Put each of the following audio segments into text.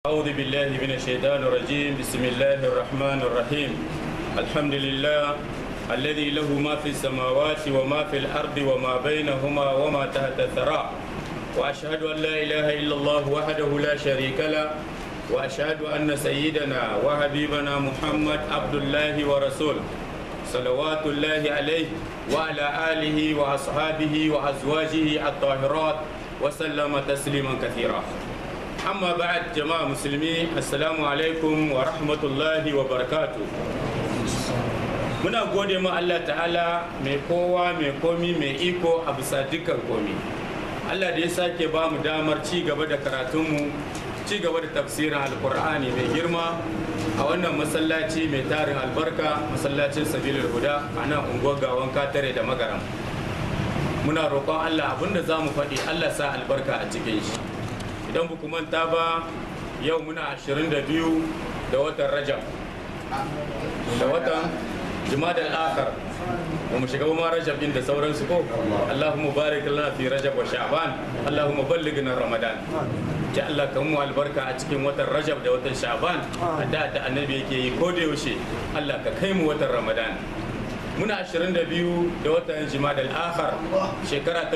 أعوذ بالله من الشيطان الرجيم بسم الله الرحمن الرحيم الحمد لله الذي له ما في السماوات وما في الأرض وما بينهما وما تحت الثرى وأشهد أن لا إله إلا الله وحده لا شريك له وأشهد أن سيدنا وحبيبنا محمد عبد الله ورسوله صلوات الله عليه وعلى آله وأصحابه وأزواجه الطاهرات وسلم تسليما كثيرا amma ba'ad jama'a musulmi assalamu alaikum wa rahmatullahi wa barakatu muna gode ma Allah ta'ala mai kowa mai komi mai iko a bisa dukkan komi Allah da ya sake ba mu damar ci gaba da karatunmu ci gaba da tafsirin alkur'ani mai girma a wannan masallaci mai tarin albarka masallacin sabilul huda a nan unguwar gawan katare da magaram muna roƙon Allah abinda za mu faɗi Allah sa albarka a cikin shi idan ba manta ba yau muna 22 da watan rajab da watan jimadar akar ba mu shiga ma rajab din da sauransu ko allahumma barik lana fi rajab wa sha'ban allahumma ballighna ramadan ya Allah kan mu albarka a cikin watan rajab da watan sha'ban da da annabi yake yi ko da yaushe Allah ka kai mu watan ramadan muna 22 da watan jimadal akhar shekara ta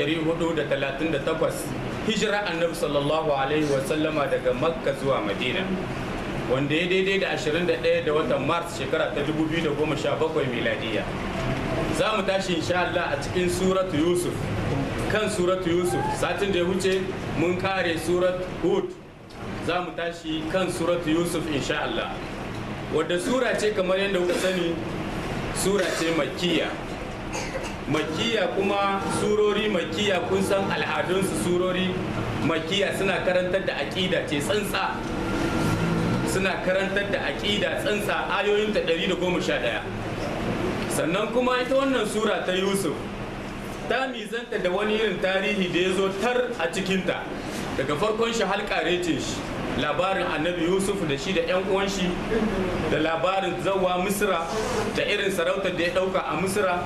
1438 hijira annabi sallallahu alaihi wasallama daga makka zuwa madina wanda ya daidai da 21 da watan mars shekara ta 2017 miladiya za mu tashi insha Allah a cikin suratu yusuf kan suratu yusuf satin da ya wuce mun kare surat hud za mu tashi kan suratu yusuf insha Allah wadda sura ce kamar yadda kuka sani sura ce makiya makiya kuma surori makiya kun san al'adunsu surori makiya suna karantar da aƙida ce tsantsa suna karantar da aƙida tsantsa ayoyinta 111 sannan kuma ita wannan sura ta yusuf ta mizanta da wani irin tarihi da ya zo tar a cikinta daga farkon shi halƙarecin shi labarin annabi yusuf da shi da 'yan uwan shi da labarin zawa misira da irin sarautar da ya ɗauka a misira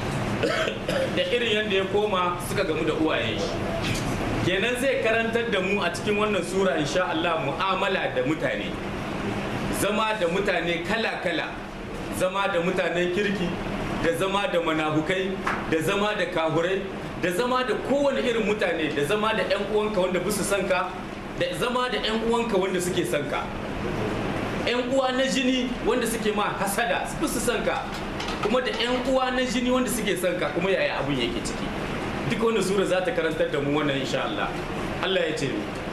da irin yadda ya koma suka gamu da uwaye kenan zai karantar da mu a cikin wannan sura insha Allah mu'amala da mutane zama da mutane kala-kala zama da mutanen kirki da zama da manahukai da zama da kahurai da zama da kowane irin mutane da zama da 'yan uwanka wanda bisu son ka da zama da 'yan uwanka wanda suke son ka 'yan uwa na jini wanda suke ma hasada bisu son ka kuma da 'yan uwa na jini wanda suke son ka kuma yaya abun yake ciki duk wanda sura za ta karantar da mu wannan insha Allah Allah ya ce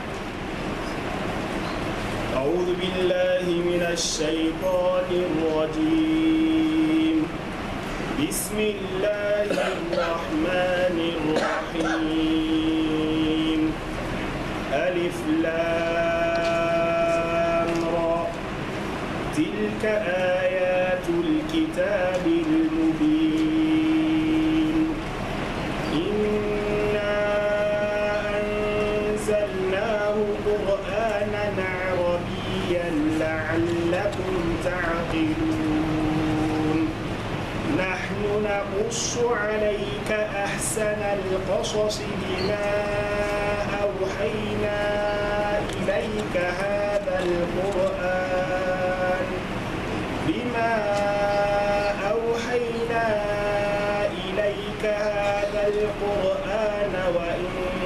أعوذ بالله من الشيطان الرجيم بسم الله الرحمن الرحيم ألف لام را تلك آيات الكتاب المبين إنا أنزلناه قرآنا عربيا لعلكم تعقلون نحن نقص عليك أحسن القصص بما أوحينا إليك هذا القرآن بما أوحينا إليك هذا القرآن وإن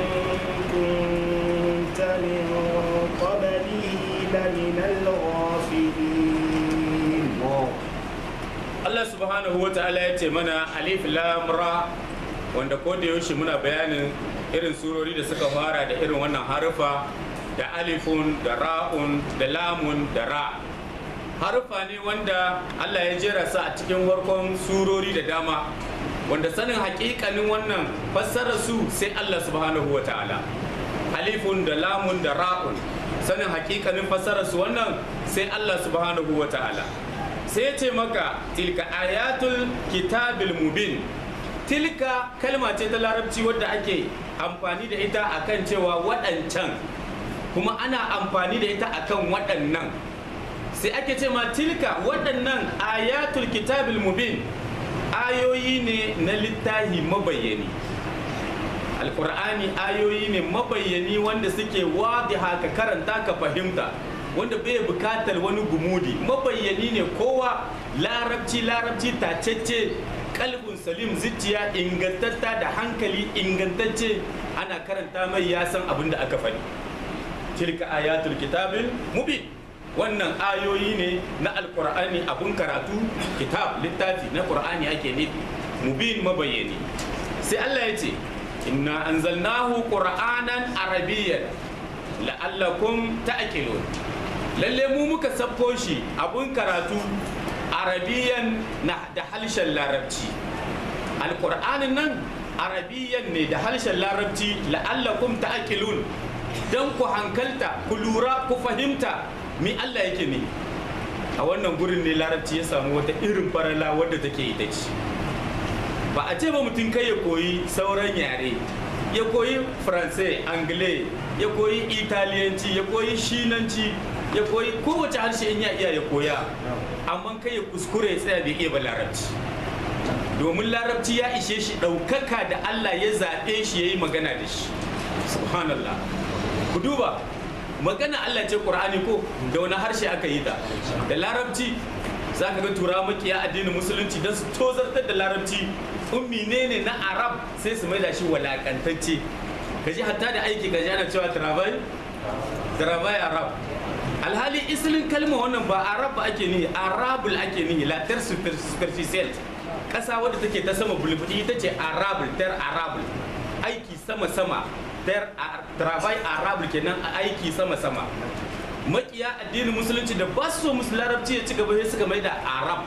كنت من قبله لمن الغافلين Allah subhanahu wa ta'ala ya ce mana alif lam ra wanda ko da yaushe muna bayanin irin surori da suka fara da irin wannan harufa da alifun da ra'un da lamun da ra harufa ne wanda Allah ya jera su a cikin farkon surori da dama wanda sanin hakikanin wannan fassarar su sai Allah subhanahu wa ta'ala alifun da lamun da ra'un sanin hakikanin fassarar su wannan sai Allah subhanahu wa ta'ala sai ce maka tilka ayatul kitabil mubin tilka kalma ce ta larabci wadda ake amfani da ita akan cewa waɗancan kuma ana amfani da ita akan waɗannan sai ake ce ma tilka waɗannan ayatul kitabil mubin ayoyi ne na littahi mabayyani alkur'ani ayoyi ne mabayyani wanda suke wadiha ka karanta ka fahimta wanda bai bukatar wani gumudi mabayyani ne kowa larabci larabci tacece kalbin salim zuciya ingantatta da hankali ingantacce ana karanta mai ya san abin da aka faɗi tilka ayatul kitabil mubin wannan ayoyi ne na alkur'ani abun karatu kitab littafi na qur'ani ake nufi mubin mabayyani sai Allah ya ce inna anzalnahu qur'anan arabiyyan la'allakum ta'qilun lalle mu muka sabko shi abun karatu arabiyan na da harshen larabci alkur'anin nan arabiyan ne da harshen larabci la'allakum ta'qilun dan ku hankalta ku lura ku fahimta mi Allah yake ne a wannan gurin ne larabci ya samu wata irin farala wadda take ita ce ba a ce ba mutum kai ya koyi sauran yare ya koyi faransai angle ya koyi italiyanci ya koyi shinanci ya koyi kowace harshe in ya iya ya koya amma kai ya kuskure ya tsaya bai iya ba larabci domin larabci ya ishe shi ɗaukaka da Allah ya zaɓe shi ya yi magana da shi subhanallah ku duba magana Allah ce Qur'ani ko da wani harshe aka yi ta da larabci za ka ga tura makiya addinin musulunci don su tozartar da larabci ummi ne ne na arab sai su maida shi walakantacce ka ji hatta da aiki ka ji ana cewa travail travail arab alhali isilin kalma wannan ba arab ba ake nihi arabul ake nihi la ter superficial kasa wadda take ta sama bulbudi ita ce arabul ter arabul aiki sama sama ter travail arabul kenan aiki sama sama makiya addinin musulunci da ba su so musu larabci ya ci gaba sai suka mai da arab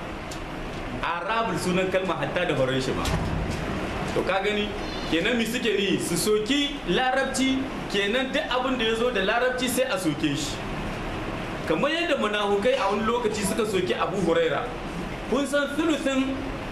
arabul sunan kalma hatta da horon shi ma to ka gani kenan mi suke ni su soki larabci kenan duk abin da ya zo da larabci sai a soke shi kamar yadda munafukai a wani lokaci suka soki abu huraira kun san sulusin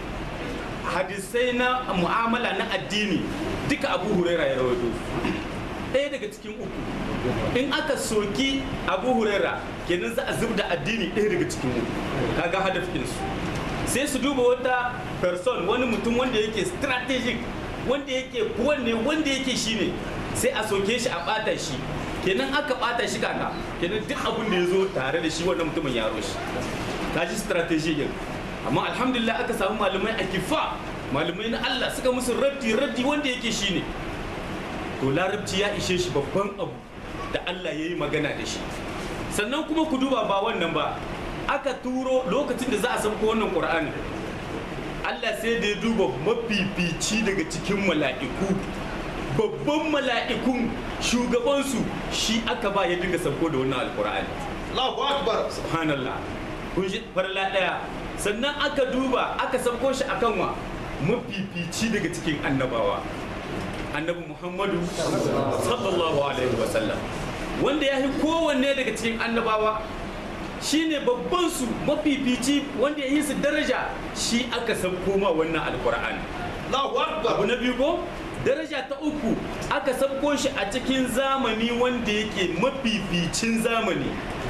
hadisai na mu'amala na addini duka abu huraira ya rawaito ɗaya daga cikin uku in aka soki abu huraira kenan za a zub da addini ɗaya daga cikin uku kaga hadafinsu sai su duba wata person wani mutum wanda yake strategic wanda yake wanne wanda yake shine sai a soke shi a bata shi kenan aka bata shi kaka kenan duk abin da ya zo tare da shi wannan mutumin yaro shi ta ji strategy din amma alhamdulillah aka samu malamai a kifa malamai na Allah suka musu raddi raddi wanda yake shine to larabci ya ishe shi babban abu da Allah ya yi magana da shi sannan kuma ku duba ba wannan ba aka turo lokacin da za a sauko wannan ƙur'ani Allah sai da ya duba mafifici daga cikin mala'iku babban mala'ikun shugabansu shi aka ba ya dinga sauko da wannan alƙur'ani Allahu Akbar. subhanallah kun ji farla ɗaya sannan aka duba aka sauko shi akan wa mafifici daga cikin annabawa annabi muhammadu sallallahu alaihi wasallam wanda ya yi kowanne daga cikin annabawa shine babban su mafifici wanda ya yi su daraja shi aka san koma wannan alkur'ani Allahu Akbar. abu na biyu ko daraja ta uku aka sabko shi a cikin zamani wanda yake mafificin zamani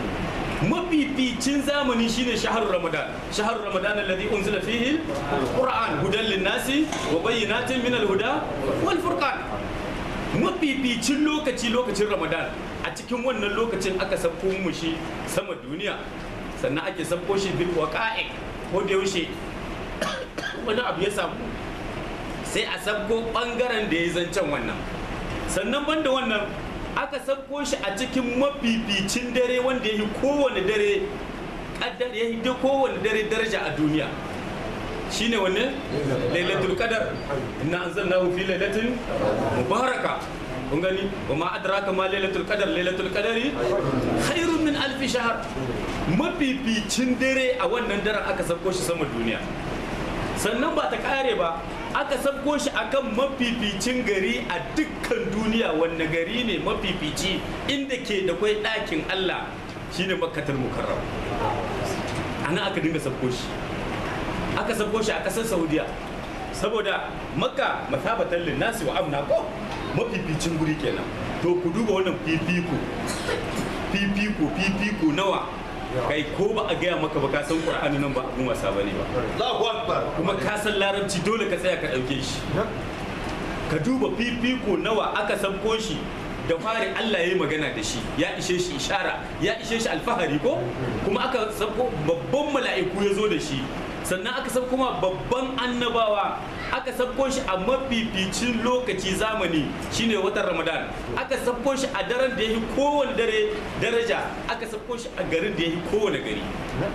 mafificin zamani shine shahar ramadan shahar ramadan alladhi unzila fihi alquran hudan linnasi wa bayyinatin min alhuda wal furqan mafificin lokaci lokacin ramadan a cikin wannan lokacin aka sabko mu shi sama duniya sannan ake sabko shi bil waqa'i ko da yaushe wani abu ya samu sai a sabko bangaren da ya zancen wannan sannan banda wannan aka sabko shi a cikin mafificin dare wanda ya yi kowane dare kaddar ya yi kowane dare daraja a duniya shine wanne lailatul qadar inna anzalnahu fi lailatin mubaraka kun gani wa ma adraka ma lailatul qadar lailatul qadari khairun min alf shahr mafificin dare a wannan daren aka sabko shi sama duniya sannan ba ta kare ba aka sabko shi akan mafificin gari a dukkan duniya wanne gari ne mafifici inda ke da kwai ɗakin Allah shine makkatul mukarram ana aka dinga sabko shi aka sabko shi a ƙasar saudiya saboda makka masabatan linnasi wa amna ko mafificin guri kenan to ku duba wannan fifiko fifiko fifiko nawa kai ko ba a gaya maka ba ka san qur'ani nan ba abun wasa bane ba Allahu Akbar. kuma ka san larabci dole ka tsaya ka ɗauke shi ka duba fifiko nawa aka sabko shi da fari Allah ya yi magana da shi ya ishe shi ishara ya ishe shi alfahari ko kuma aka sabko babban mala'iku ya zo da shi sannan aka sabko ma babban annabawa aka sabko shi a mafificin lokaci zamani shine watan ramadan aka sabko shi a daren da ya yi kowane dare daraja aka sabko shi a garin da ya yi kowane gari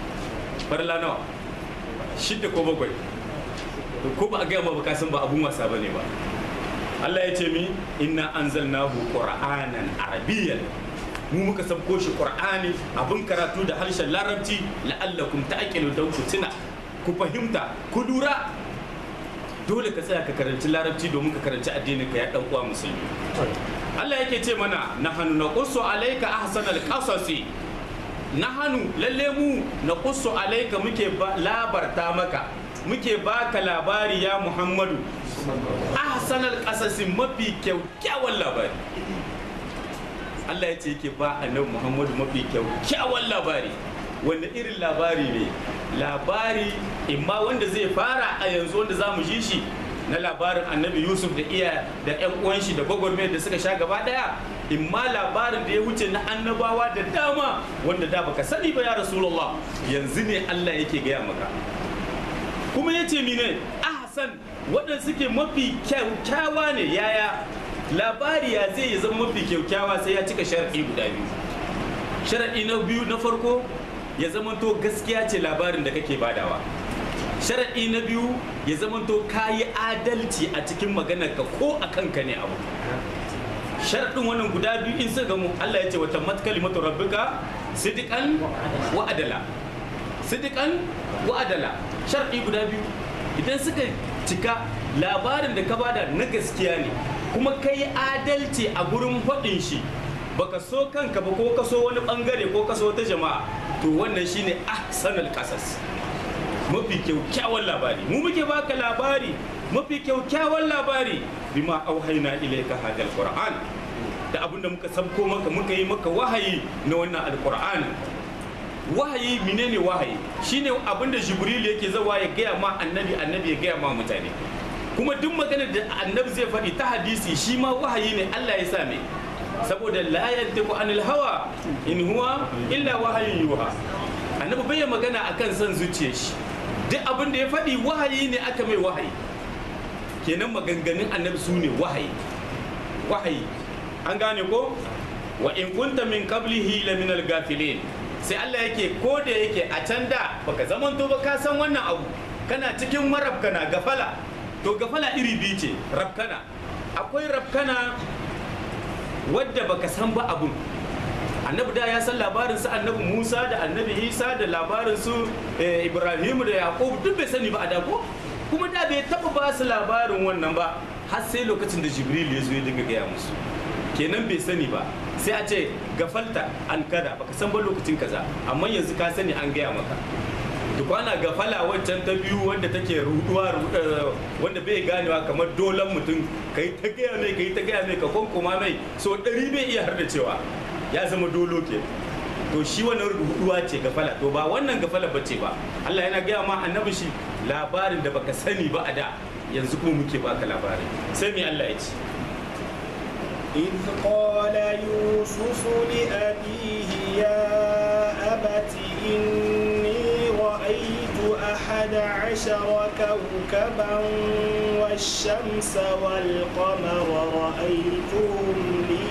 farla nawa shidda ko bakwai to ko ba a gaya ma ba kasan ba abun wasa bane ba Allah ya ce mi inna anzalnahu qur'anan arabiyyan mu muka sabko shi qur'ani abin karatu da harshen larabci la'allakum ta'qilu dan ku tuna ku fahimta ku lura dole ka tsaya ka karanci larabci domin ka karanci addinin ka ya dan uwa musulmi Allah yake ce mana nahnu naqussu alayka ahsanal qasasi nahanu lalle mu naqussu alayka muke ba- labarta maka muke baka labari ya Muhammadu ahsanal qasasi mafi kyakkyawan labari Allah ya ce yake ba annabi Muhammadu mafi kyakkyawan labari wanda irin labari ne labari imma wanda zai fara a yanzu wanda za mu ji shi na labarin annabi yusuf da iya da yan uwan shi da gwagwarmayar da suka sha gaba daya imma labarin da ya wuce na annabawa da dama wanda da baka sani ba ya rasulullah yanzu ne allah yake gaya maka kuma ya ce mine ahsan waɗanda suke mafi kyakkyawa ne yaya labari ya zai ya zama mafi kyakkyawa sai ya cika sharaɗi guda biyu sharaɗi na biyu na farko ya zamanto gaskiya ce labarin da kake badawa sharaɗi na biyu ya zamanto ka yi adalci a cikin maganarka ko a kanka ne abu sharaɗin wannan guda biyu in suka gamu Allah ya ce wata matkalimatu rabbika sidikan wa adala sidikan wa adala sharaɗi guda biyu idan suka cika labarin da ka bada na gaskiya ne kuma ka yi adalci a gurin faɗin shi baka so kanka ba ko ka so wani bangare ko ka so ta jama'a to wannan shine ahsanul qasas mafi kyaukyawan labari mu muke baka labari mafi kyaukyawan labari bima auhaina ilayka hadal qur'an da abinda muka sabko maka muka yi maka wahayi na wannan alqur'an wahayi menene wahayi shine abinda jibril yake zawa ya gaya ma annabi annabi ya gaya ma mutane kuma duk maganar da annabi zai faɗi ta hadisi shi ma wahayi ne Allah ya sa mai saboda la yantiqu anil hawa in huwa illa wahayin yuha annabi bai magana akan son zuciyar shi duk abin da ya faɗi wahayi ne aka mai wahayi kenan maganganun annabi su ne wahayi wahayi an gane ko wa in kunta min qablihi la min al-gafilin sai Allah yake ko da yake a can da baka zamanto ba ka san wannan abu kana cikin marabkana gafala to gafala iri biyu ce rabkana akwai rabkana wadda baka san ba abun annabi da ya san labarin su annabi musa da annabi isa da labarin su ibrahim da yaqub duk bai sani ba a dago kuma da bai taba ba su labarin wannan ba har sai lokacin da jibril ya zo ya dinga gaya musu kenan bai sani ba sai a ce gafalta an kada baka san ba lokacin kaza amma yanzu ka sani an gaya maka duk ana gafala wancan ta biyu wanda take ruduwa wanda bai ganewa kamar dolan mutum ka yi ta gaya mai ka yi ta gaya mai ka kwankoma mai so ɗari bai iya har da cewa ya zama dolo ke to shi wannan ruduwa ce gafala to ba wannan gafala bace ba Allah yana gaya ma annabi shi labarin da baka sani ba a da yanzu kuma muke baka labarin sai me Allah ya ce إذ قال يوسف لأبيه يا أبت إني رأيت أحد عشر كوكبا والشمس والقمر رأيتهم لي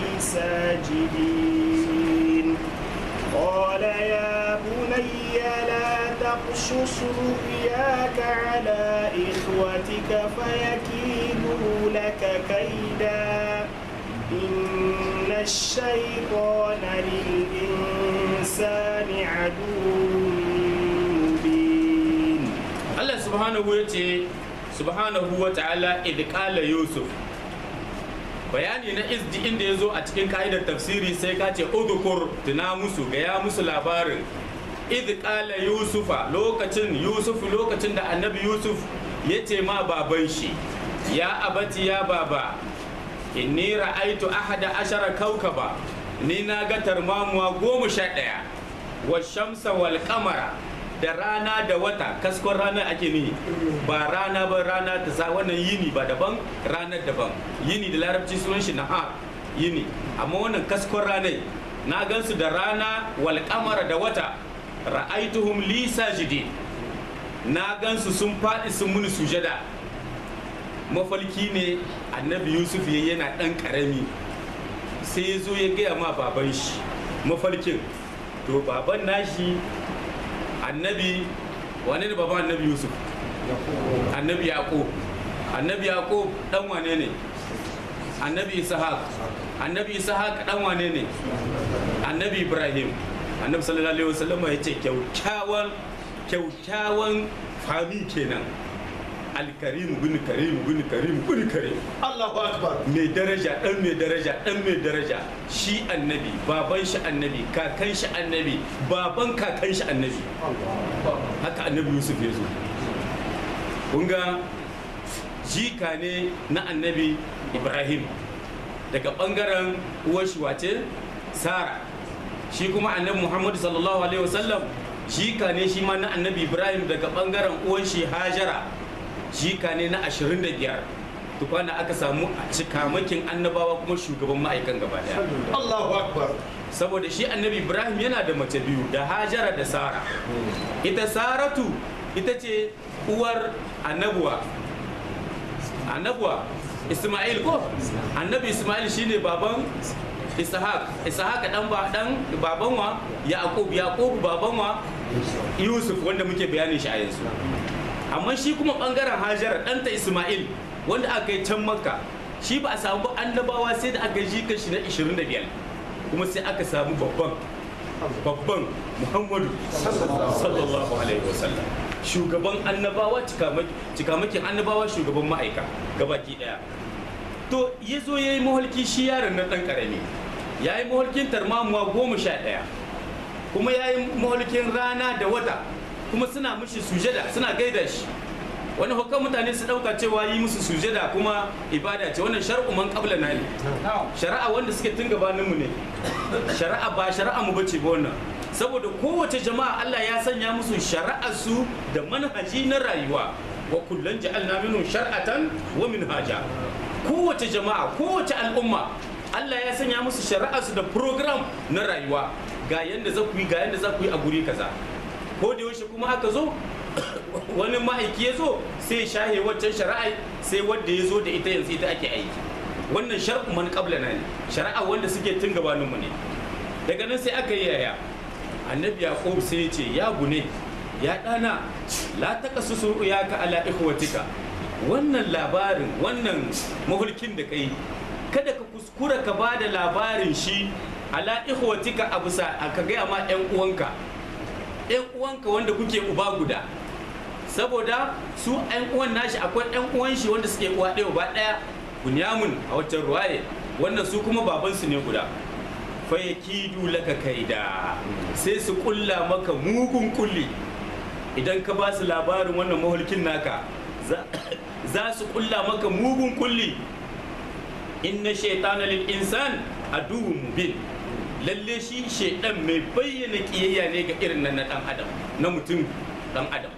ساجدين قال يا بني لا تقصص رؤياك على إخوتك فيكيدوا لك كيدا إن الشيطان للإنسان عدو مبين Allah subhanahu wa ce subhanahu wa ta'ala idh qala yusuf bayani na izdi inda ya zo a cikin ka'idar tafsiri sai ka ce udhkur tuna musu gaya musu labarin idh qala yusufa lokacin yusuf lokacin da annabi yusuf ya ce ma baban shi ya abati ya baba inni ra'aitu ahada ashara kaukaba ni na ga tarmamuwa goma sha ɗaya wa shamsa wal kamara da rana da wata kaskon rana ake nihi ba rana ba rana ta sa wannan yini ba daban ranar daban yini da larabci sunan shi nahar yini amma wannan kaskon ranai na gansu da rana wal kamara da wata ra'aituhum li sajidin na gansu sun faɗi sun muni sujada mafalki ne annabi yusuf ya yana ɗan ƙarami sai ya zo ya gaya ma baban shi mafalkin to baban nashi annabi wane ne baban annabi yusuf annabi yaqub annabi yaqub dan wane ne annabi ishaq annabi ishaq dan wane ne annabi ibrahim annabi sallallahu alaihi wasallam ya ce kyaukyawan kyaukyawan fami kenan alkarim bin karim bin karim bin karim Allahu Akbar. mai daraja dan mai daraja dan mai daraja shi annabi baban shi annabi kakan shi annabi baban kakan shi annabi haka annabi yusuf ya zo kun ga jika ne na annabi ibrahim daga bangaren uwar shi wace sara shi kuma annabi muhammadu sallallahu alaihi wasallam jika ne shi ma na annabi ibrahim daga bangaren uwar shi hajara jika ne na 25 tukwana aka samu cikamakin annabawa kuma shugaban ma'aikan gaba daya Allahu Akbar. saboda shi annabi ibrahim yana da mace biyu da hajara da sara ita saratu ita ce uwar annabuwa annabuwa isma'il ko annabi isma'il shine baban ishaq ishaq dan ba dan baban wa yaqub yaqub baban wa yusuf wanda muke bayanin shi a yanzu amma shi kuma bangaren hajara ɗanta isma'il wanda aka yi can makka shi ba a samu ba annabawa sai da aka ji kashi na 25 kuma sai aka samu babban babban muhammadu sallallahu alaihi wasallam shugaban annabawa cikamaki- cikamakin annabawa shugaban ma'aika gabaki daya to ya zo ya yi maholki shi yaron na ɗan ƙarami ya yi maholkin tarmamuwa goma sha ɗaya kuma ya yi maholkin rana da wata kuma suna mishi sujada suna gaida shi wani hukkan mutane su ɗauka cewa yi musu sujada kuma ibada ce wannan shar'u man qabla na ne shari'a wanda suke tun gabaninmu ne shari'a ba shari'a mu bace ba wannan saboda kowace jama'a Allah ya sanya musu shari'ar su da manhaji na rayuwa wa kullun ja'alna minhum shar'atan wa minhaja kowace jama'a kowace al'umma Allah ya sanya musu shari'ar su da program na rayuwa ga yanda za ku yi ga yanda za ku yi a guri kaza ko da yaushe kuma aka zo wani ma'aiki ya zo sai ya shahe waccan shari'a sai wanda ya zo da ita yanzu ita ake aiki wannan shar'u man qablana ne shari'a wanda suke tun gabanin mu ne daga nan sai aka yi yaya annabi yaqub sai ya ce ya gune ya dana la taqassusu ya ka ala ikhwatika wannan labarin wannan mahulkin da kai kada ka kuskura ka ba da labarin shi ala ikhwatika a bisa ka gaya ma yan uwanka yan uwanka wanda kuke uba guda saboda su yan uwan nashi akwai yan uwan shi wanda suke uwa ɗaya uba ɗaya bunyamun a waccan ruwaye wannan su kuma babansu ne guda fa yakidu laka kaida sai su kulla maka mugun kulli idan ka ba su labarin wannan mahulkin naka za- za su kulla maka mugun kulli inna shaitana lil insan aduwwun mubin lalle shi shaidan mai bayyana kiyayya ne ga irin nan na dan adam na mutum dan adam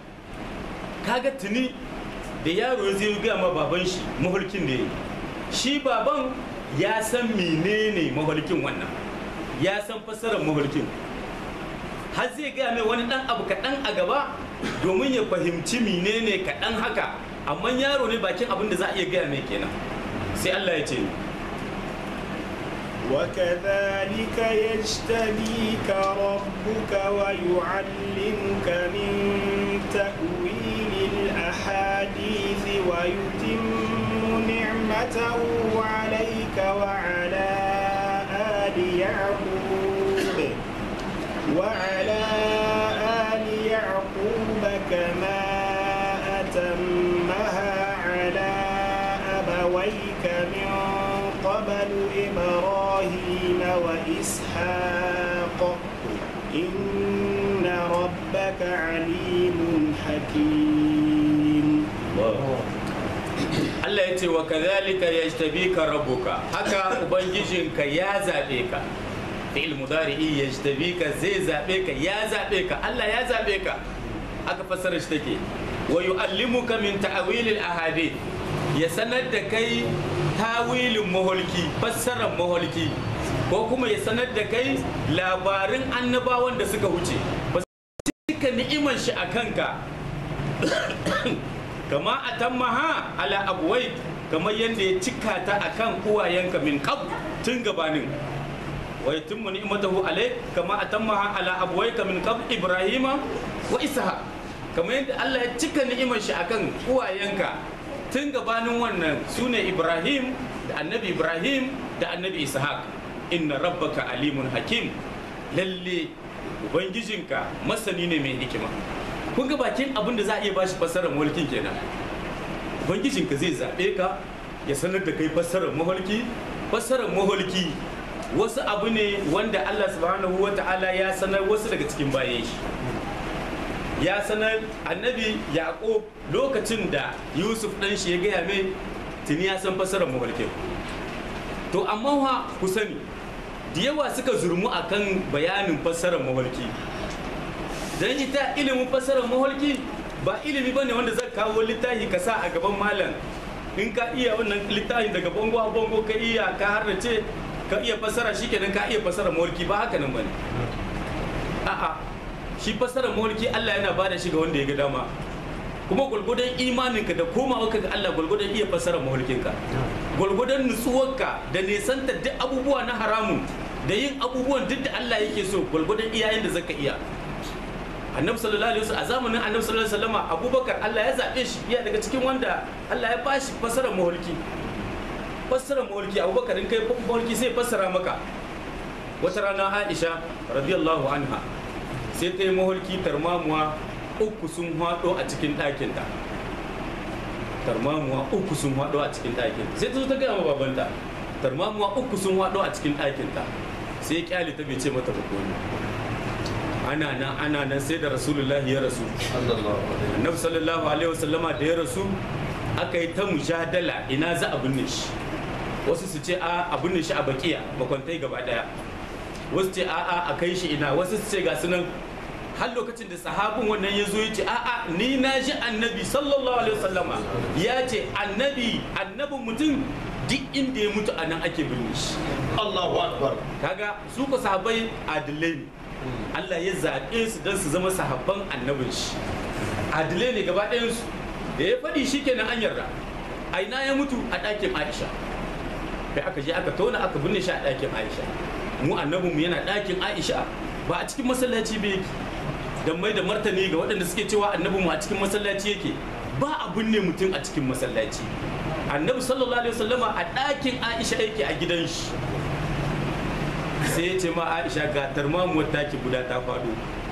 kaga tuni da yaro zai ga ma baban shi mahulkin da yayi shi baban ya san menene mahulkin wannan ya san fassarar mahulkin har zai gaya mai wani dan abu kaɗan a gaba domin ya fahimci menene kaɗan haka amma yaro ne bakin abin da za a iya gaya mai kenan sai Allah ya ce وكذلك يجتبيك ربك ويعلمك من تأويل الأحاديث ويتم نعمته عليك وعلى آل يعقوب وعلى آل يعقوب كما أتمها على أبويك من قبل إبراهيم وإسحاق إن ربك عليم حكيم Allah ya ce wa kadhalika yajtabika rabbuka haka ubangijinka ya zabe ka fi'il mudari'i yajtabika zai zabe ka ya zabe ka Allah ya zabe ka aka fassara shi take wa yu'allimuka min ta'wilil ahadith ya sanar da kai tawilin maholki fassarar maholki ko kuma ya sanar da kai labarin annabawan da suka wuce ba su cika ni'iman shi a kanka kama a tammaha ala abuwai kamar yadda ya cika ta a kan uwayenka min kab tun gabanin wa yatimmu ni'matahu alai kama a tammaha ala abuwaika min kab ibrahima wa isha kamar yadda Allah ya cika ni'imar shi akan uwayenka tun gabanin wannan sune ibrahim da annabi ibrahim da annabi ishaq inna rabbaka alimun hakim lalle ubangijinka masani ne mai hikima kun ga bakin abin da za a iya bashi fassarar mulkin kenan ubangijinka zai zaɓe ka ya sanar da kai fassarar maholki fassarar maholki wasu abu ne wanda Allah subhanahu wa ta'ala ya sanar wasu daga cikin bayan shi ya sanar annabi yaƙo lokacin da yusuf ɗan shi ya gaya mai tuni ya san fassarar maholkin to amma wa ku sani da yawa suka zurmu akan bayanin fassarar maholki don ita ilimin fassarar maholki ba ilimi bane wanda zai kawo littafi ka sa a gaban malam in ka iya wannan littafin daga bango a bango ka iya ka harrace ka iya fassara shi kenan ka iya fassara maholki ba haka nan bane a'a shi fassarar maholki Allah yana bada shi ga wanda ya ga dama kuma gwalgwadon imaninka da komawarka ga Allah gwalgwadon iya fassara maholkinka gwalgwadon nutsuwarka da nesanta duk abubuwa na haramun da yin abubuwan duk da Allah yake so gwalgwadon iyayen da zaka iya annabi sallallahu alaihi wasallam a zamanin annabi sallallahu alaihi wasallam abubakar Allah ya zabe shi iya daga cikin wanda Allah ya bashi fassarar maholki fassarar maholki abubakar in kai maholki sai fassara maka wata rana Aisha radiyallahu anha sai ta yi maholki tarmamuwa uku sun haɗo a cikin ɗakinta tarmamuwa uku sun haɗo a cikin ɗakinta sai ta zo ta gaya ma babanta tarmamuwa uku sun haɗo a cikin ɗakinta sai kyale ta bai ce mata ba ana nan ana nan sai da rasulullah ya rasu annabi sallallahu alaihi wasallama da ya rasu aka yi ta mujadala ina za a binne shi wasu su ce a a binne shi a bakiya makwantai gaba daya wasu ce a a a kai shi ina wasu su ce ga sunan har lokacin da sahabin wannan ya zo ya ce a'a ni na ji annabi sallallahu alaihi wasallama ya ce annabi annabin mutum duk inda ya mutu a nan ake binne shi Allahu Akbar. kaga su ko sahabbai adilai ne Allah ya zaɓe su don su zama sahabban annabin shi adilai ne gaba ɗayansu da ya faɗi shi kenan an yarda a ina ya mutu a ɗakin Aisha kai aka je aka tona aka binne shi a ɗakin Aisha mu annabinmu yana ɗakin Aisha ba a cikin masallaci ba yake dan mai da martani ga waɗanda suke cewa annabinmu a cikin masallaci yake ba a binne mutum a cikin masallaci annabi sallallahu alaihi wasallama a ɗakin Aisha yake a gidan shi sai ya ce ma aisha ga tarmamuwar taki guda ta faɗo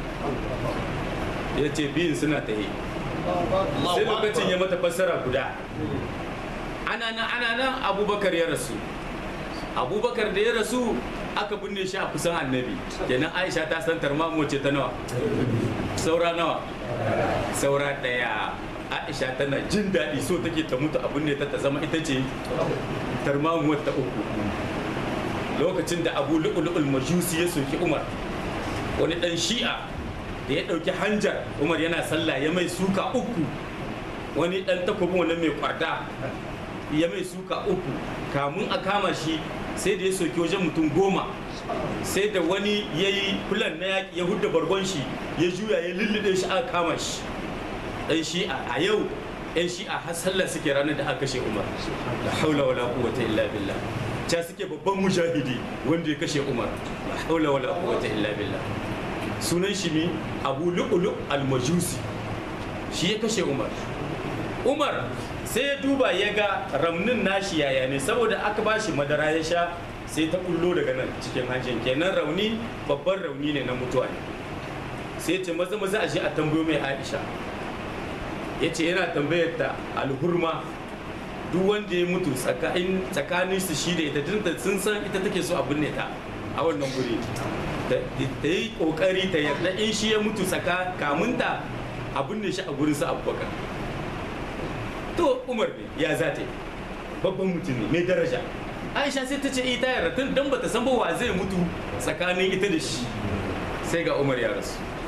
ya ce biyun suna ta yi sai lokacin ya mata fassara guda ana nan ana nan abubakar ya rasu abubakar da ya rasu aka binne shi a kusan annabi kenan aisha ta san tarmamuwar ce ta nawa saura nawa saura ɗaya aisha tana jin daɗi so take ta mutu a binne ta ta zama ita ce tarmamuwar ta uku lokacin da abu lu'ulu'ul majusi ya soki umar wani dan shi'a da ya dauki hanjar umar yana sallah ya mai suka uku wani dan takobin wannan mai kwarda ya mai suka uku kamun a kama shi sai da ya soki wajen mutum goma sai da wani ya yi fulan na yaƙi ya hudda bargon shi ya juya ya lullube shi aka kama shi dan shi'a a yau yan shi'a har sallah suke ranar da aka kashe umar la haula wala quwwata illa billah ca suke babban mujahidi wanda ya kashe umar la haula wala quwwata illa billah sunan shi ne abu lu'lu al-majusi shi ya kashe umar umar sai ya duba ya ga ramnin nashi yaya ne saboda aka ba shi madara ya sha sai ta kullo daga nan cikin hancin kenan rauni babban rauni ne na mutuwa ne sai ce maza maza a shi a tambayo mai aisha ya ce yana tambayar ta alhurma duk wanda ya mutu tsakanin su shi da ita tunda sun san ita take so a binne ta a wannan guri ta yi kokari ta yarda in shi ya mutu tsaka kamunta a binne shi a gurin su abubakar to umar ne ya za ta yi babban mutum ne mai daraja aisha sai ta ce ita yarda tun dan bata san ba wa zai mutu tsakanin ita da shi sai ga umar ya rasu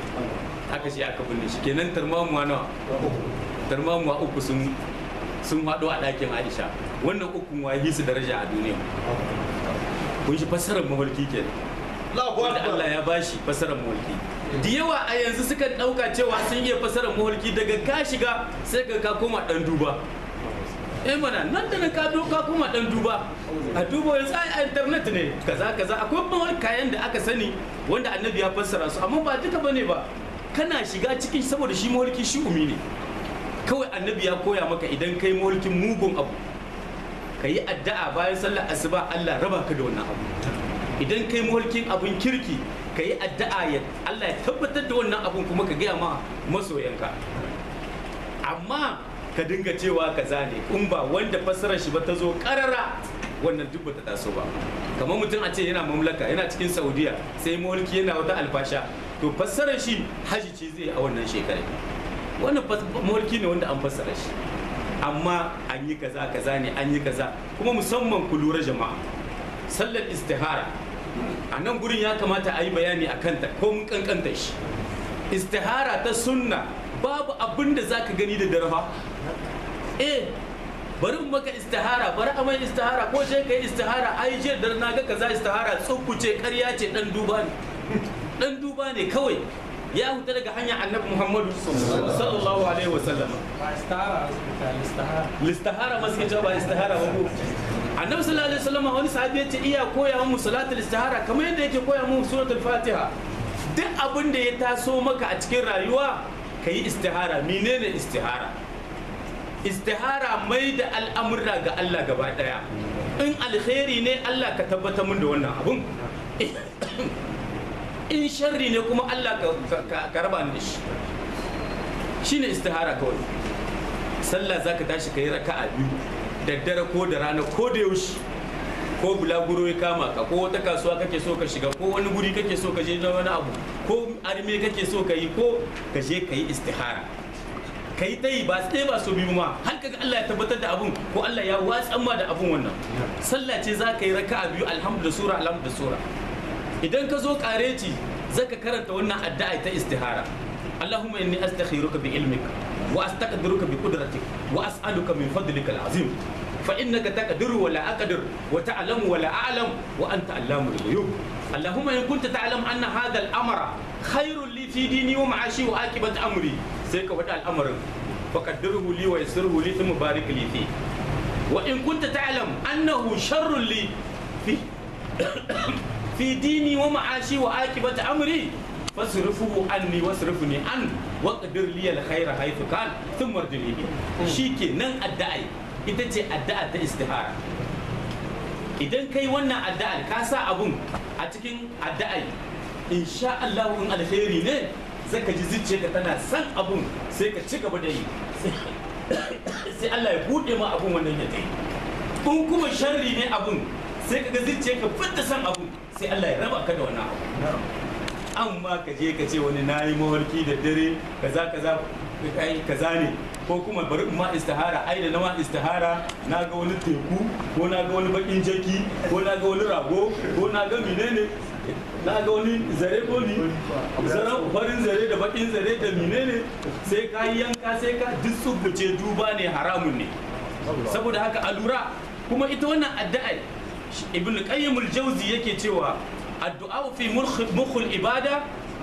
aka ce aka binne shi kenan tarmamuwa nawa tarmamuwa uku sun sun haɗu a ɗakin aisha wannan ukun wahi su daraja a duniya kun shi fassarar mafarki kenan Allahu wanda Allah Akbar. ya bashi fassarar mafarki da yawa a yanzu suka ɗauka cewa sun iya fassarar mafarki daga ka shiga sai ka ka koma ɗan duba eh mana nan da nan ka do ka koma ɗan duba a duba yanzu ai a internet ne kaza kaza akwai mawar kayan da aka sani wanda annabi ya fassara su amma ba duka bane ba kana shiga cikin saboda shi mafarki shi umi ne kawai annabi ya koya maka idan kai mafarkin mugun abu ka yi addu'a bayan sallar asuba Allah raba ka da wannan abu idan kai mulkin abun kirki ka yi addu'a ya Allah ya tabbatar da wannan abun kuma ka gaya ma masoyanka amma ka dinga cewa kaza ne in ba wanda fassarar shi ba ta zo karara wannan duk ba ta taso ba kamar mutum a ce yana mamlaka yana cikin saudiya sai mulki yana wata alfasha to fassarar shi haji ce zai a wannan shekarar wannan mulki ne wanda an fassara shi amma an yi kaza kaza ne an yi kaza kuma musamman ku lura jama'a sallar istihara a nan gurin ya kamata a yi bayani a kanta ko mun kankanta shi istihara ta sunna babu abin da zaka gani da darha eh bari in maka istihara bari a mai istihara ko je kai istihara ai je da na ga kaza istihara tsubbuce ƙarya ce dan duba ne dan duba ne kawai ya huta daga hanyar annabi muhammadu sallallahu alaihi wasallam ba istihara hospital istihara listahara ma suke cewa ba istihara ba ko annabi sallallahu alaihi wasallam wani sahabi ya ce iya koya mu salatul istihara kamar yadda yake koya mu suratul fatiha duk abin da ya taso maka a cikin rayuwa ka yi istihara menene istihara istihara mai da al'amurra ga Allah gaba daya in alkhairi ne Allah ka tabbatar mun da wannan abun in sharri ne kuma Allah ka- ka ka raba ni da shi shine istihara kawai sallah zaka tashi ka yi raka'a biyu daddare ko da rana ko da yaushe ko bulaguro ya kama ka ko wata kasuwa kake so ka shiga ko wani guri kake so ka je na wani abu ko arme kake so ka yi ko ka je ka yi istihara ka yi ta yi ba sai ba so biyu ma har kaga Allah ya tabbatar da abun ko Allah ya watsan ma da abun wannan sallah ce za ka yi raka'a biyu alhamdu da sura alhamdu da sura idan ka zo kareci zaka karanta wannan addu'a ta istihara اللهم إني أستخيرك بعلمك وأستقدرك بقدرتك وأسألك من فضلك العظيم فإنك تقدر ولا أقدر وتعلم ولا أعلم وأنت علام الغيوب اللهم إن كنت تعلم أن هذا الأمر خير لي في ديني ومعاشي وعاقبة أمري سيك ودع الأمر فقدره لي ويسره لي ثم بارك لي فيه وإن كنت تعلم أنه شر لي في في ديني ومعاشي وعاقبة أمري فاصرفه عني واصرفني عنه واقدر لي الخير حيث كان ثم ارجعني به شيكي نن الدعي ita ce addu'a ta istihara idan kai wannan addu'ar ka sa abun a cikin addu'ai insha Allah in alheri ne zaka ji zuciyarka tana san abun sai ka ci gaba da yi sai Allah ya bude ma abun wannan ya tai in kuma sharri ne abun sai ka ga zuciyarka fitta san abun sai Allah ya raba ka da wannan abu amma ka je ka ce wani nayi mawarki da dare kaza kaza kai kaza ne ko kuma bari in ma istihara ai da na ma istihara na ga wani teku ko na ga wani bakin jaki ko na ga wani rago ko na ga menene na ga wani zare ko ni zaren farin zare da bakin zare da menene sai ka yi yanka sai ka duk tsubuce duba ne haramun ne saboda haka a lura kuma ita wannan addu'a ibn qayyim al-jawzi yake cewa addu'a fi mukhul ibada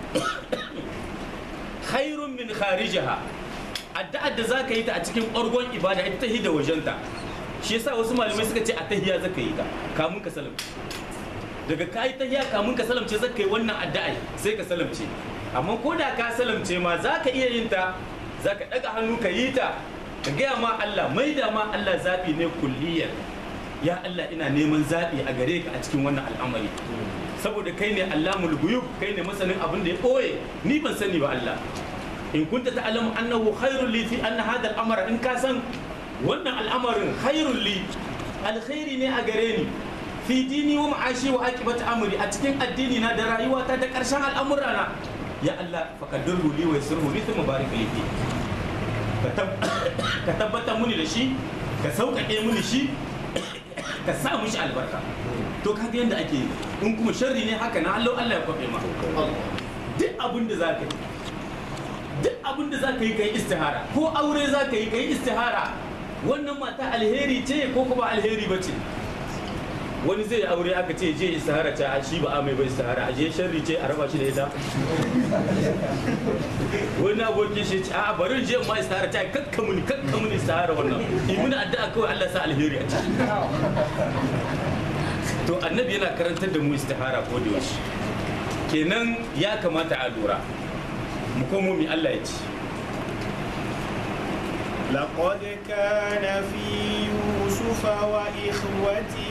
khairun min kharijaha addu'ar da zaka yi ta a cikin ɓargon ibada ita ta da wajenta shi yasa wasu malamai suka ce a tahiya zaka yi ta kamun ka salamce daga ka yi tahiya kamun ka salamce zaka yi wannan addu'a sai ka salamce amma ko da ka salamce ma zaka iya yin ta zaka daga hannu ka yi ta ka gaya ma Allah mai da ma Allah zaɓi ne kulliyar ya Allah ina neman zaɓi a gare ka a cikin wannan al'amari saboda kai ne allamul guyub kai ne masanin abin da ya ɓoye ni ban sani ba Allah in kunta ta'lamu annahu khairul li fi anna hadha al-amra in ka san wannan al'amarin khairul li alkhairi ne a gare ni fi dini wa ma'ashi wa aqibati amri a cikin addini na da rayuwata da karshen al'amura na ya Allah faqaddirhu li wa yassirhu li thumma barik li fi ka tabbatar muni da shi ka sauƙaƙe muni shi ka sa mushi albarka to ka ga yadda ake yi in kuma sharri ne haka na Allah Allah ya kwafe ma duk abin da za ka yi duk abin da za ka yi ka yi istihara ko aure za ka yi ka yi istihara wannan mata alheri ce ko kuma alheri ba ce wani zai yi aure aka ce je istihara ta a shi ba a mai ba istihara a je sharri ce a raba shi da ita wani abokin shi ce a bari je ma istihara ta kakka muni kakka muni istihara wannan yi muni addu'a kawai Allah sa alheri a ciki to annabi yana karantar da mu istihara ko da yaushe kenan ya kamata a lura mu komo mi Allah ya ce لقد كان في يوسف وإخوته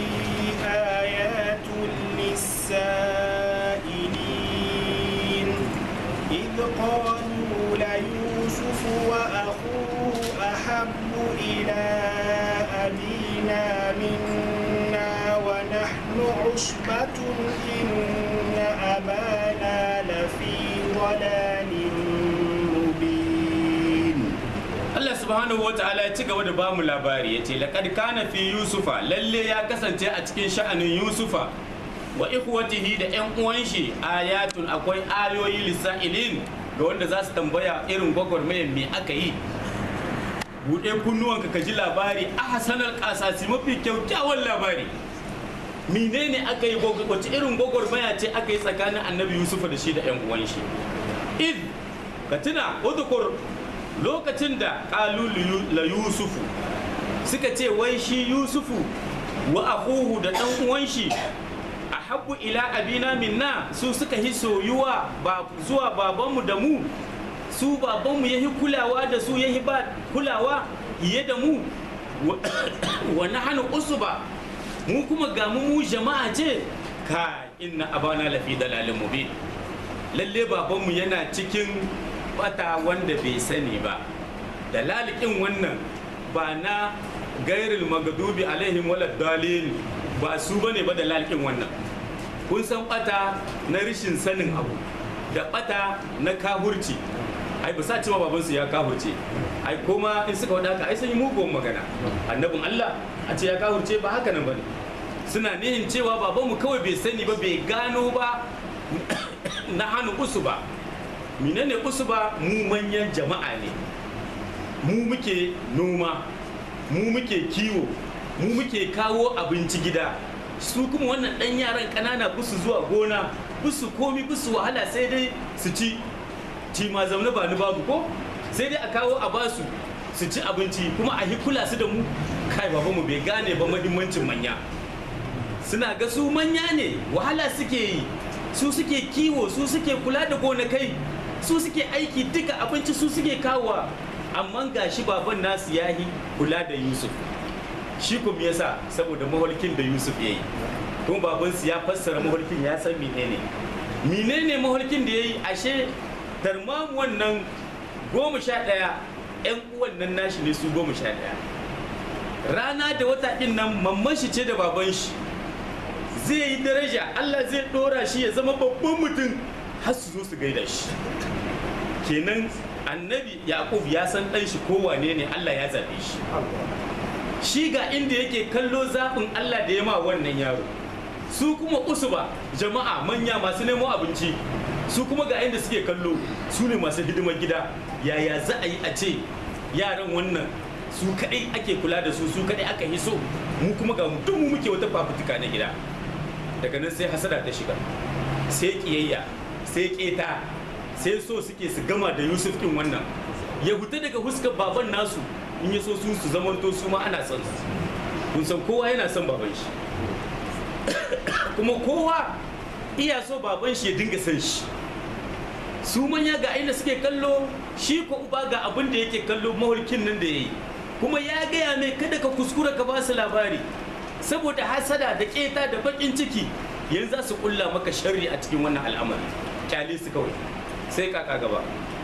آيات للسائلين إذ قالوا ليوسف وأخوه أحب إلى أبينا منا ونحن عصبة إن أبانا لفي ضلال مبين Allah subhanahu wa ta'ala ya ci gaba da bamu labari ya ce laqad kana fi yusufa lalle ya kasance a cikin sha'anin yusufa wa ikhwatihi da yan uwan shi ayatun akwai ayoyi lisailin ga wanda za su tambaya irin gwagwarmayar me aka yi buɗe kunnuwanka ka ji labari a hasanar kasasi mafi kyaukyawan labari menene aka yi gwagwar- wace irin gwagwarmaya ce aka yi tsakanin annabi yusufa da shi da yan uwan shi id ka tuna udkur lokacin da qalu li- la yusufu suka ce wai shi yusufu wa akuhu da dan uwan shi ahabbu ila abina minna su suka hi soyuwa ba zuwa babanmu da mu su babanmu yahi kulawa da su yahi ba kulawa fiye da mu wa- wa nahnu usba mu kuma ga mu mu jama'a ce ka inna abana lafi dalalin mubin lalle babanmu yana cikin bata wanda bai sani ba dalalikin wannan ba na gairil magadubi alaihim wala dalil ba su bane ba dalalikin wannan kun san bata na rishin sanin abu da bata na kahurci ai ba sa cewa babansu ya kahurce ai kuma in suka wada haka ai sun yi mugun magana annabin Allah a ce ya kahurce ba haka nan bane suna nihin cewa babanmu kawai bai sani ba bai gano ba na hannu usu ba menene usu ba mu manyan jama'a ne mu muke noma mu muke kiwo mu muke kawo abinci gida su kuma wannan ɗan yaran ƙanana busu zuwa gona busu komi busu wahala sai dai su ci ci ma zaune ba ni babu ko sai dai a kawo a basu su ci abinci kuma a kula su da mu kai babanmu bai gane ba mahimmancin manya suna ga su manya ne wahala suke yi su suke kiwo su suke kula da gonakai su suke aiki duka abinci su suke kawowa amma ga shi baban nasu ya yi kula da yusuf shi kuma yasa saboda maholkin da yusuf ya yi kuma babansu ya fassara maholkin ya san menene menene maholkin da ya yi ashe tarmamu wannan goma sha ɗaya 'yan uwan nan nashi ne su goma sha ɗaya rana da wata ɗin nan mamman shi ce da baban shi zai yi daraja Allah zai dora shi ya zama babban mutum har su zo su gaida shi kenan annabi yaqub ya san dan shi kowane ne Allah ya zabe shi shi ga inda yake kallo zaɓin Allah da ya ma wannan yaro su kuma usuba jama'a manya masu nemo abinci su kuma ga inda suke kallo su ne masu hidimar gida yaya za a yi a ce yaran wannan su kaɗai ake kula da su su kaɗai aka yi so mu kuma ga duk mu muke wata fafutuka na gida daga nan sai hasada ta shiga sai kiyayya sai keta sai so suke su gama da yusuf kin wannan ya huta daga huskar baban nasu in ya so su su zamanto su ma ana son su kun san kowa yana son baban shi kuma kowa iya so baban shi ya dinga son shi su manya ga inda suke kallo shi ko uba ga abin da yake kallo mahulkin nan da ya yi kuma ya gaya mai kada ka kuskura ka ba su labari saboda hasada da keta da bakin ciki yanzu za su kulla maka sharri a cikin wannan al'amari kyale su kawai sai kaka gaba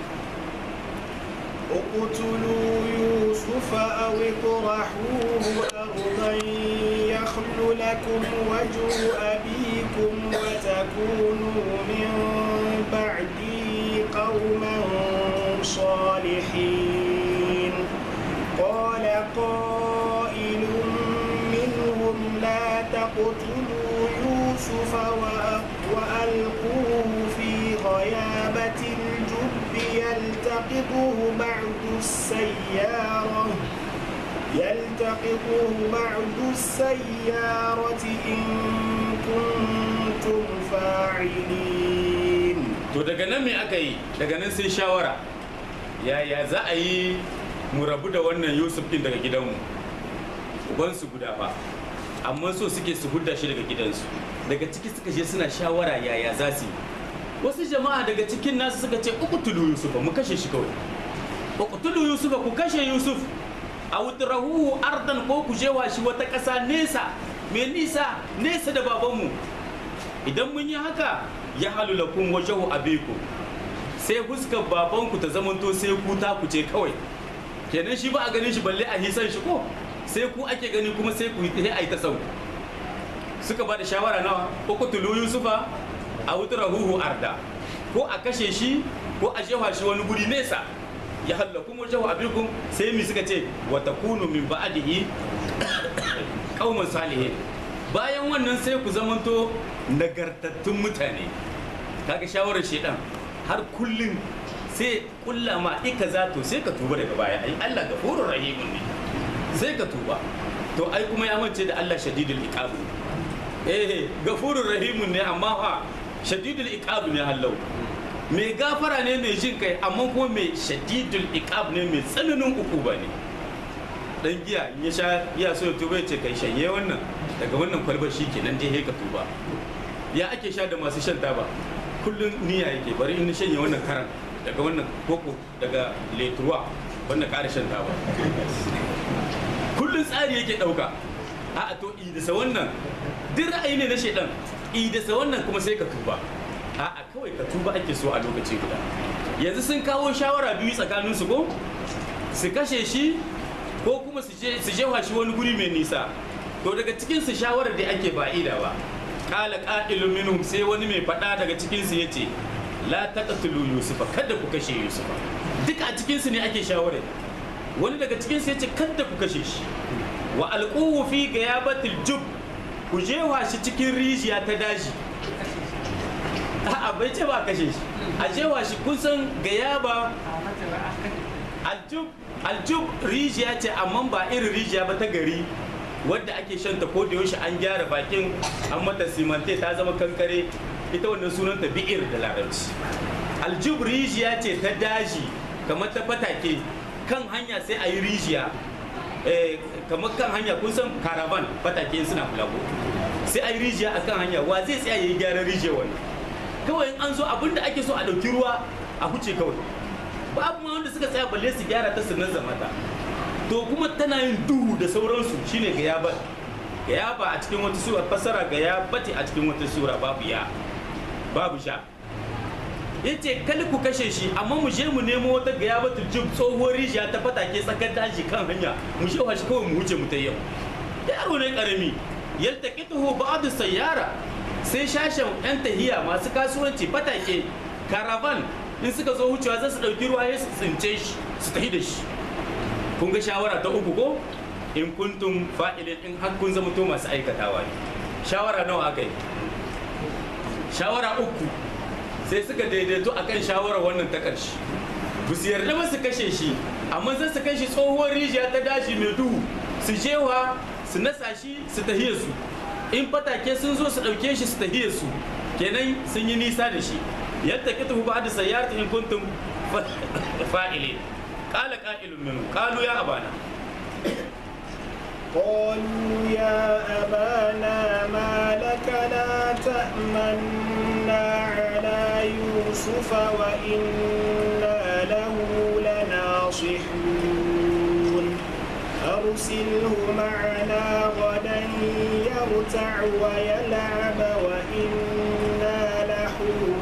اقتلوا يوسف أو اطرحوه أرضا يخل لكم وجه أبيكم وتكونوا من بعده قوما صالحين قال قائل منهم لا تقتلوا يوسف وأ- وألقوه في غيابة الجب يلتقطه يلتقطه بعض السيارة يلتقطه بعض السيارة إن كنتم فاعلين to daga nan me aka yi daga nan sai shawara yaya za a yi mu rabu da wannan yusuf din daga gidanmu ubansu guda fa amma so suke su hudda shi daga gidansu daga ciki suka je suna shawara yaya za su yi wasu jama'a daga cikin nasu suka ce uqtulu yusufa mu kashe shi kawai uqtulu yusufa ku kashe yusuf a wutrahu ardan ko ku jewa shi wata ƙasa nesa mai nisa nesa da babanmu idan mun yi haka ya halu lakum wajhu abikum sai fuskar babanku ta zamanto sai ku ta ku ce kawai kenan shi ba a ganin shi balle a hisan shi ko sai ku ake gani kuma sai ku yi ai ta sau suka ba da shawara nawa uqtulu yusufa a wutrahu arda ko a kashe shi ko a jefa shi wani guri nesa ya hallakum wajhu abikum sai mi suka ce wa takunu min ba'dihi qauman salihin bayan wannan sai ku zamanto nagartattun mutane kaga shawarar shedan har kullum sai kulla ma ika za to sai ka tuba daga baya ai Allah gafurur rahimun ne sai ka tuba to ai kuma ya mance da Allah shadidul iqab eh gafurur rahimun ne amma fa shadidul iqab ne hallau mai gafara ne mai jin kai amma kuma mai shadidul iqab ne mai tsananin ukuba ne dan giya in ya sha ya so ya tuba ya ce kai shanye wannan daga wannan kwalbar shi kenan dai ka tuba ya ake sha da masu shan taba kullum niyya yake bari in shanye wannan karan daga wannan koko daga letuwa wannan ƙara shan taba kullum tsari yake ɗauka a to idasa wannan duk ra'ayi ne na shaidan idasa wannan kuma sai ka tuba a kawai ka tuba ake so a lokaci guda yanzu sun kawo shawara biyu tsakanin su ko su kashe shi ko kuma su je su jefa shi wani guri mai nisa to daga cikin su shawarar da ake ba'ida ba kala qa'ilun minhum sai wani mai faɗa daga cikin su yace la taqtulu yusufa kada ku kashe yusufa duka a cikin su ne ake shawarar wani daga cikin su yace kada ku kashe shi wa alquhu fi gayabatil jub ku jewa shi cikin rijiya ta daji a'a bai ce ba kashe shi a jewa shi kun san gayaba aljub aljub rijiya ce amma ba irin rijiya ba ta gari wadda ake shanta ko da yaushe an gyara bakin an mata simante ta zama kankare ita wannan sunanta bi'ir da larabci aljub rijiya ce ta daji kamar ta fatake kan hanya sai a yi rijiya kamar kan hanya kun san karavan fatake suna fulago sai a yi rijiya a kan hanya wa zai tsaya ya yi gyaran rijiya wannan kawai in an zo abinda ake so a ɗauki ruwa a huce kawai babu ma wanda suka tsaya balle su gyara ta su nazama ta to kuma tana yin duhu da sauransu shine ga yabat ga yaba a cikin wata sura fasara ga yabati a cikin wata sura babu ya babu sha yace kali ku kashe shi amma mu je mu nemo wata ga yabatu jib tsohuwar rijiya ta fatake tsakar daji kan hanya mu je shi kawai mu wuce mu ta yau yaro ne karami yaltaqituhu ba'du sayyara sai shashen yan tahiya masu kasuwanci fatake karavan in suka zo wucewa za su ɗauki ruwa ya su tsince shi su tafi da shi kun ga shawara ta uku ko in kuntum fa'ilin in har kun zama to masu aikatawa ne shawara nawa aka yi shawara uku sai suka daidaito akan shawara wannan ta ƙarshe ba su yarda ba su kashe shi amma zai su kashe tsohuwar rijiya ta daji mai duhu su jewa su nasa shi su tahiye su in fatake sun zo su ɗauke shi su tahiye su kenan sun yi nisa da shi yadda kita ba da sayyarta in kuntum fa'ile qala qa'ilun minhum qalu ya abana قالوا يا أبانا ما لك لا تأمنا على يوسف وإنا له لناصحون أرسله معنا غدا يرتع ويلعب وإنا له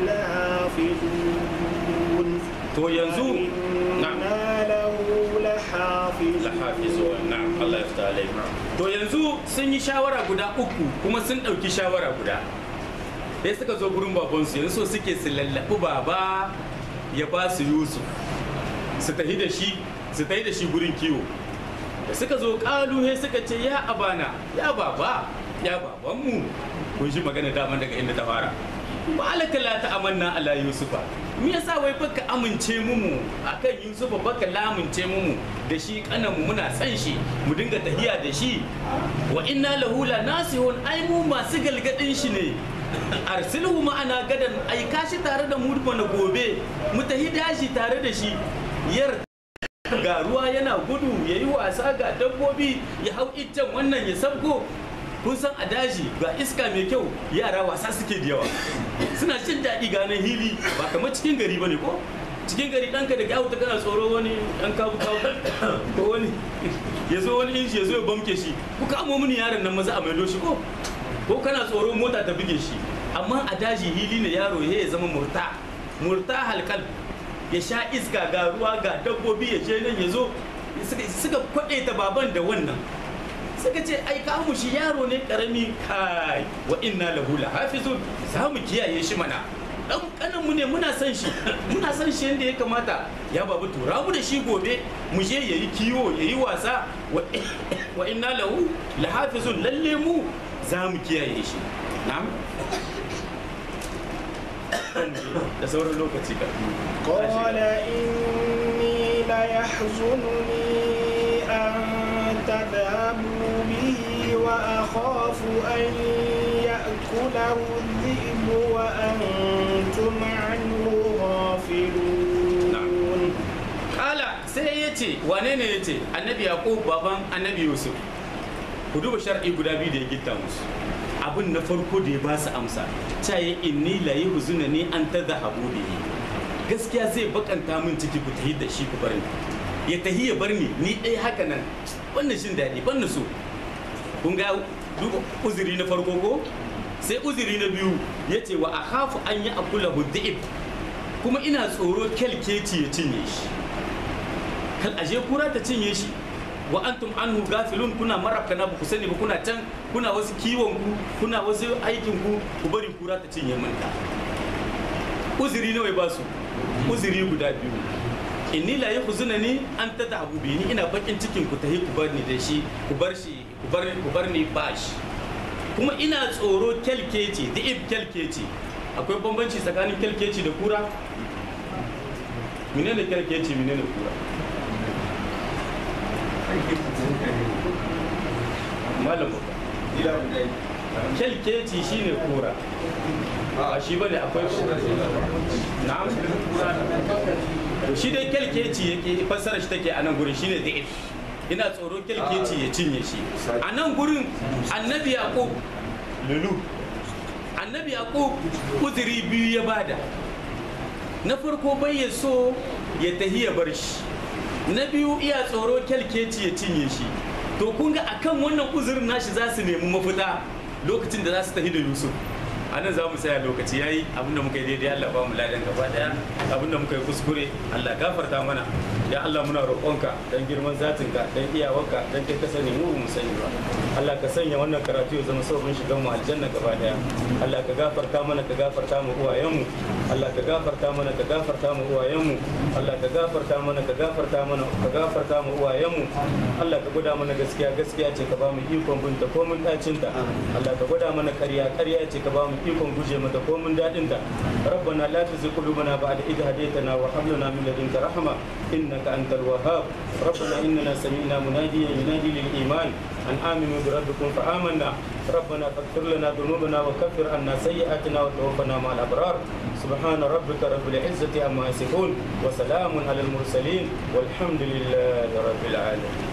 لحافظون to yanzu na'am وإنا له لحافظون lahafizu na'am Allah ya fita alai to yanzu sun yi shawara guda uku kuma sun ɗauki shawara guda sai suka zo gurin babansu yanzu so suke su lallaɓi baba ya ba su yusuf su tafi da shi su tafi da shi gurin kiwo da suka zo ƙalu sai suka ce ya abana ya baba ya babanmu kun shi magana daman daga inda ta fara ba alaka la ta amanna ala yusufa me yasa wai baka amince mumu akan yusufa baka lamince mumu da shi kanan mu muna san shi mu dinga tahiya da shi wa inna lahu la nasihun ai mu masu galgadin shi ne arsilhu ma'ana gadan aika shi tare da mu na gobe mu tahi dashi tare da shi yar ga ruwa yana gudu ya yi wasa ga dabbobi ya hau iccen wannan ya sabko kun san a daji ga iska mai kyau yara wasa suke da yawa suna jin daɗi ganin hili ba kamar cikin gari ba ne ko cikin gari ɗanka da kyawu ta kana tsoro wani ɗan kabu kabu ko wani ya zo wani inji ya zo ya bamke shi ku kamo mini yaron nan maza a maido shi ko ko kana tsoro mota ta buge shi amma a daji hili ne yaro ya zama murta murta halkal ya sha iska ga ruwa ga dabbobi ya je nan ya zo suka kwaɗe ta baban da wannan suka ce ai ka mu shi yaro ne karami kai wa inna lahu lahafizun za mu kiyaye shi mana dan kanan mu ne muna san shi muna san shi yadda ya kamata ya babu tura mu da shi gobe mu je yayi kiwo yayi wasa wa inna lahu lahafizun lalle mu za mu kiyaye shi na'am da sauran lokaci ka قال إني ليحزنني أن تذهبوا به وأخاف أن يأكله الذئب وأنتم عنه غافلون kala sai ya ce wane ne ya ce annabi yaqub baban annabi yusuf ku duba shar'i guda biyu da ya gitta musu abin na farko da ya ba su amsa ta yi inni la yi huzuna ni an ta zahabu bihi gaskiya zai bakanta min ciki ku tahi da shi ku bar ni ya tahi ya bar ni ni ɗaya haka nan wannan shin daɗi ban na so kun ga duba uzuri na farko ko sai uzuri na biyu ya ce wa akhafu an yi akula hudda'ib kuma ina tsoro kyalkeci ya cinye shi kal aje kura ta cinye shi wa antum anhu gafilun kuna marafkana ba ku sani ba kuna can kuna wasu kiwon ku kuna wasu aikin ku ku bari kura ta cinye manta uzuri nawa ba su uzuri guda biyu inni la yakhuzuna ni an tadhabu bi ni ina bakin cikin ku tahi ku bar ni da shi ku bar shi ku bar ku bar ni bashi kuma ina tsoro kyalkeci da ib kyalkeci akwai bambanci tsakanin kyalkeci da kura menene kyalkeci menene kura malam kyalkeci shine kura a shi bane akwai kura na'am to shi dai kyalkeci yake fassara shi take a nan gurin shine da'if ina tsoro kyalkeci ya cinye shi a nan gurin annabi yaqub lulu annabi yaqub uzuri biyu ya bada na farko bai ya so ya tahi ya bar shi na biyu iya tsoro kyalkeci ya cinye shi to kun ga akan wannan uzurin nashi za su nemi mafita lokacin da za su tafi da yusuf a nan za mu saya lokaci yayi abinda muka yi daidai Allah ba mu ladan gaba daya abinda muka yi kuskure Allah gafarta mana ya Allah muna roƙonka dan girman zatinka dan iyawarka dan kai ka sani mu mu sani ba Allah ka sanya wannan karatu ya zama sabon shigan mu aljanna gaba daya Allah ka gafarta mana ka gafarta mu uwayenmu Allah ka gafarta mana ka gafarta mu uwayenmu Allah ka gafarta mana ka gafarta mana ka gafarta mu uwayenmu Allah ka gwada mana gaskiya gaskiya ce ka ba mu ikon binta ko mun dacinta Allah ka gwada mana ƙarya ƙarya ce ka ba mu ikon guje mata ko mun dadin ta rabbana la tuzigh qulubana ba'da idh hadaytana wa hab lana min ladunka rahma innaka antal wahhab rabbana innana sami'na munadiyan yunadi lil iman an aminu bi rabbikum fa amanna ربنا فاغفر لنا ذنوبنا وكفر عنا سيئاتنا وتوفنا مع الابرار سبحان ربك رب العزه عما يصفون وسلام على المرسلين والحمد لله رب العالمين